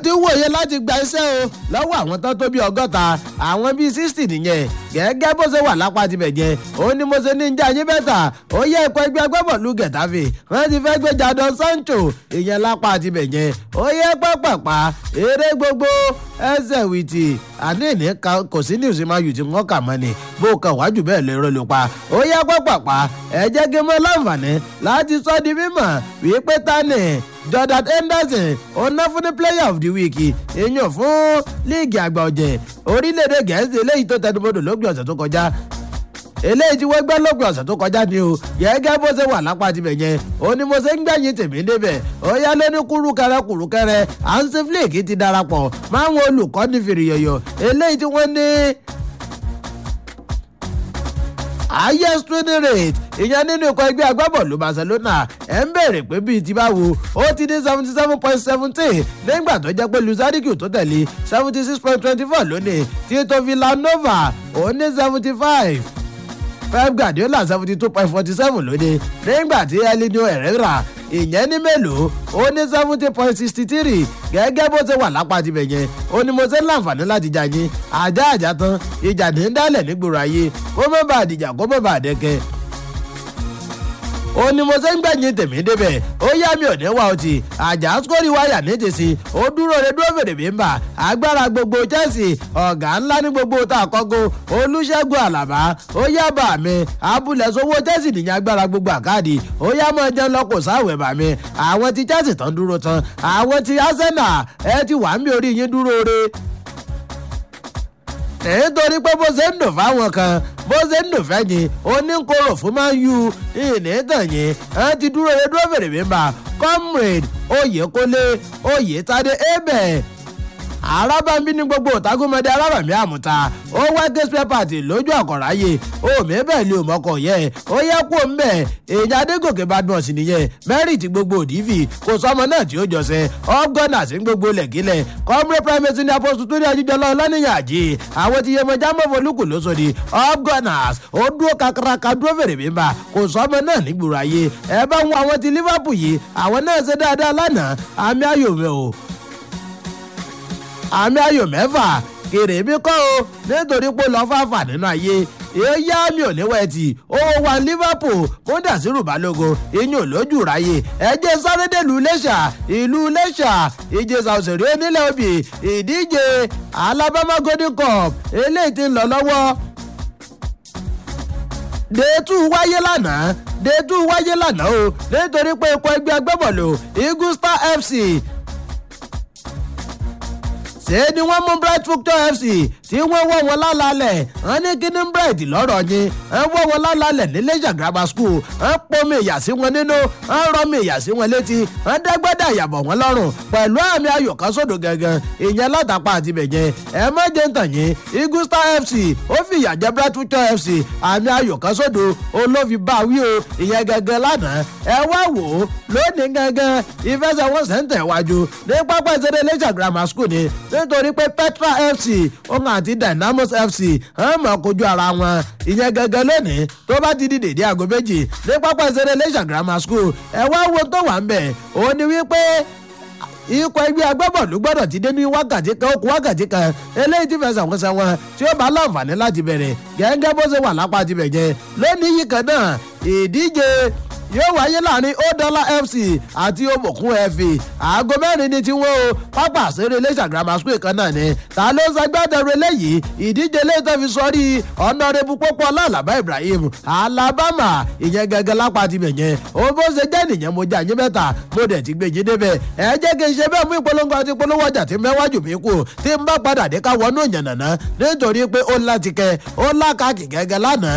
ti wòye láti gba iṣẹ́ o lọ́wọ́ àwọn tán tó bí ọgọ́ta àwọn bíi sixty nìyẹn gẹ́gẹ́ bó ṣe wà lápá tibẹ̀ jẹ́ ó ní mo ṣe ní njẹ́ ayé bẹ́tà ó yẹ ẹ̀kọ́ ẹgbẹ́ agbábọ̀lù gẹ̀táfì wọ́n ti fẹ́ gbé jadon sancho ìyẹn lápá tibẹ̀ jẹ́ ó yẹ pápápá eré gbogbo ẹsẹ̀ wìtì àní ìní kò sí ní ìsinmi tí wọ́n kà mọ́ ni bó kàn wájú bẹ́ẹ̀ lè rọ́ ló pa ó yẹ pápápá ẹ jẹ́ kí n mọ́ láǹfààní láti sọ di mímọ̀ wípé tani jordan henderson ọ̀nà fún ní player of the week èèyàn fún líìgì àgbà ọ̀jẹ̀ orílẹ̀-èdè gẹ̀ẹ́sì eléyìí tó tẹnubodò lópin ọ̀sẹ̀ tó kọjá eléyìí tí wọ́n gbẹ́ lópin ọ̀sẹ̀ tó kọjá ni o gẹ́gẹ́ bó ṣe wà lápá tibẹ̀ yẹn ó ní mo ṣe ń gbẹ̀yìn tèmi débẹ̀ ó yá lóní kúrúkẹrẹ kúrúkẹrẹ hansi flick ti darapọ̀ máwọn olùkọ́ni fìrìyọ̀yọ̀ eléyìí tí wọ́n ní highest training rate ìyẹn nínú ikọ̀ ẹgbẹ́ agbábọ̀ọ̀lù barcelona ẹ̀ ń bèrè pé bíi ti báwo ó ti ní seventy seven point seventeen nígbà tó jẹ́ pé luzariki tó tẹ̀lé seventy six point twenty four lónìí tito villanova ó ní seventy five pep guardiola seventy two point forty seven lónìí nígbà tí elinio herrera ìyẹn ní mélòó ó ní seventy point sixty three gẹ́gẹ́ bó ṣe wà lápá tibẹ̀ yẹn ó ní mo ṣe ń láǹfààní láti jà yín ajá àjà tán ìjà ní ń dálẹ̀ nígboro ayé kó má bàa dìjà kó má bàa dẹ́kẹ́ ó ní mo ṣe ń gbẹ̀yìn tèmi débẹ̀ ó yá mi ò ní wá ọtí àjà sórí wáyà ní tèsí ó dúró re dúró fèrè bí ń bà agbára gbogbo chelsea ọ̀gá ńlá ní gbogbo tá a kọ́gó olùṣègùn àlàbá ó yá bà mí abúlé sowó chelsea nìyẹn agbára gbogbo àkáàdì ó yá mọ́ ẹjẹ́ lọ́kọ̀ sáwẹ̀ bà mí àwọn ti chelsea tán dúró tán àwọn ti arsenal ẹ ti wà ń bí orí yín dúró re nítorí pé bó ṣe ń dùn fáwọn kan bó ṣe ń dùn fẹ́yìn oníkóró fún máa ń yu ìnítàn yìí ẹ ti dúró lé dúró fèrè mímba comrade oyèkólé oyètadé ebè arábàmbí ní gbogbo òtágúnmọdé arábàmí àmúta ó wá gẹ́sìpẹ́ pàtì lójú àkọ̀ráyè omi bẹ́ẹ̀ lé òmọ́kọ̀ yẹ ó yẹ kó ń bẹ̀ èyí adégòkè badmus nìyẹn mẹ́rìtì gbogbo òdìfì kò sọmọ náà tí ó jọsẹ̀ ọ́gọ́nà sí gbogbo lẹ̀kílẹ̀ kọ́mrẹ́ primate ní apọ́sù tó ní ajíjọlọ ọlọ́nìyàn àjì àwọn ti yẹmọjá mọ́fọ́lùkù lóṣòdì ọ́gọ́nàs ó dúró kakaraka dúró fèrè mímba kò sọmọ náà nígboro ayé ẹ bá wọn àwọn ti liverpool yìí àwọn náà ṣe dáadáa lánàá àmì ayò mi ò àmì ayò mẹ́fà kèrè mi kọ́ o nítorí pé lọ́ fàfà nínú ayé èyí àmì ò ní wẹ́ẹ̀tì ó wà liverpool múdàsírù balógun ìyún lójú ráyè ẹjẹ sárédé ìlú iléṣà ìlú iléṣà ìjẹsà òṣèré onílẹ̀ òbí ìdíje alabama golden cup eléyìí ti ń lọ lọ́wọ́ dèétú wáyé lánàá dèétú wáyé lánàá o nítorí pé ikọ̀ ẹgbẹ́ agbábọ̀lù eagle star fc ṣé ni wọ́n mú bright future fc tí wọ́n wọ́ wọn lálálẹ̀ wọ́n ní kíní bright lọ́rọ̀ yín wọ́n wọ́ wọn lálálẹ̀ ní leisure grammar school wọ́n pomi ìyà sí wọn nínú wọ́n rọmi ìyà sí wọn létí wọ́n dẹ́gbẹ́dẹ́ àyàbọ̀ wọn lọ́rùn pẹ̀lú àmì ayò kan sódò gangan ìyẹn látàpá àti bẹ̀jẹ̀ ẹ má jẹ́ ń tàn yín eagle star fc ó fi ìyà jẹ bright future fc àmì ayò kan sódò olófi bá wí o ìyẹn gangan lánàá ẹ wá wò ó lónìí gangan ìfẹsẹ̀wọnsẹ̀ ń tẹ̀wájú ní pápá ìṣeré leisure grammar school ni nítorí pé petra fc òun àti dynamos fc hàn mọ̀ kojú ara wọn ìyẹn gẹ́gẹ́ lónìí tó bá ti di dèdé aago méjì ní pápá ìṣeré leisure grammar school ẹ wá wo tó wà ń bẹ̀ òun ni wípé ikọ̀ ẹgbẹ́ agbábọ̀lù gbọ́dọ̀ ti dé ní wákàtí kan okùn wákàtí kan eléyìí ti fẹsẹ̀ wọn sẹ́ wọn tí ó bá láǹfààní láti bẹ̀rẹ̀ gẹ́gẹ́ bó ṣe wà lápá ti bẹ̀ jẹ́ lónìí yìí kan náà ìdíje yóò wáyé láàrin odola fc àti obokun fa aago mẹ́rin ní tiwọn o pápá àṣírí iléeṣẹ́ grammar school kan náà ni ta ló ń ṣagbátẹrù eléyìí ìdíje léètọ́ fi sọrí ọ̀nàrẹ́bù pópó ọlọ́ọ̀làbá ibrahim alabama ìyẹn gẹ́gẹ́ lápá ti bẹ̀ yẹn o bó ṣe jẹ́ nìyẹn mo jẹ́ àyín mẹ́ta mo dẹ̀ ti gbé yín débẹ̀ ẹ jẹ́ kí n ṣe bẹ́ẹ̀ mú ìpolongo àti ìpolówó ọjà tí mẹ́wájú mi kù tí n bá padà dé ká wọnú ìyànnàná nítorí pé ó láti kẹ ó lákàkì gẹ́gẹ́ lánàá